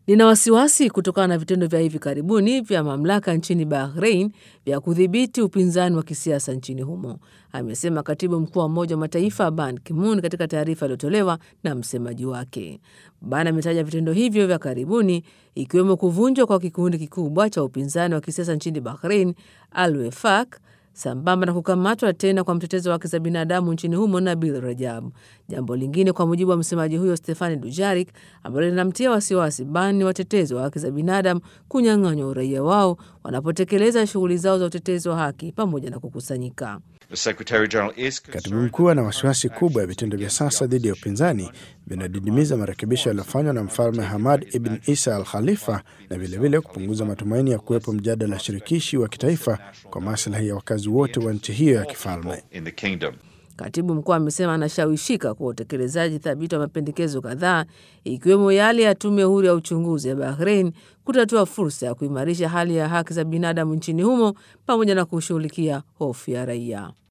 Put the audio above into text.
Nina wasiwasi kutokana na vitendo vya hivi karibuni vya mamlaka nchini Bahrain vya kudhibiti upinzani wa kisiasa nchini humo, amesema katibu mkuu wa Umoja wa Mataifa Ban Ki-moon katika taarifa iliyotolewa na msemaji wake. Ban ametaja vitendo hivyo vya karibuni ikiwemo kuvunjwa kwa kikundi kikubwa cha upinzani wa kisiasa nchini Bahrain, Al Wefaq, sambamba na kukamatwa tena kwa mtetezi wa haki za binadamu nchini humo Nabil Rajab. Jambo lingine, kwa mujibu wa msemaji huyo Stefani Dujarik, ambalo linamtia wasiwasi Ban ni watetezi wa haki za binadamu kunyang'anywa uraia wao wanapotekeleza shughuli zao za utetezi wa haki pamoja na kukusanyika. Katibu mkuu ana wasiwasi kubwa ya vitendo vya sasa dhidi ya upinzani vinadidimiza marekebisho yaliyofanywa na mfalme Hamad ibn Isa al Khalifa na vilevile kupunguza matumaini ya kuwepo mjadala shirikishi wa kitaifa kwa maslahi ya wakazi wote wa nchi hiyo ya kifalme. Katibu mkuu amesema anashawishika kwa utekelezaji thabiti wa mapendekezo kadhaa ikiwemo yale ya tume huru ya uchunguzi ya Bahrain kutatua fursa ya kuimarisha hali ya haki za binadamu nchini humo pamoja na kushughulikia hofu ya raia.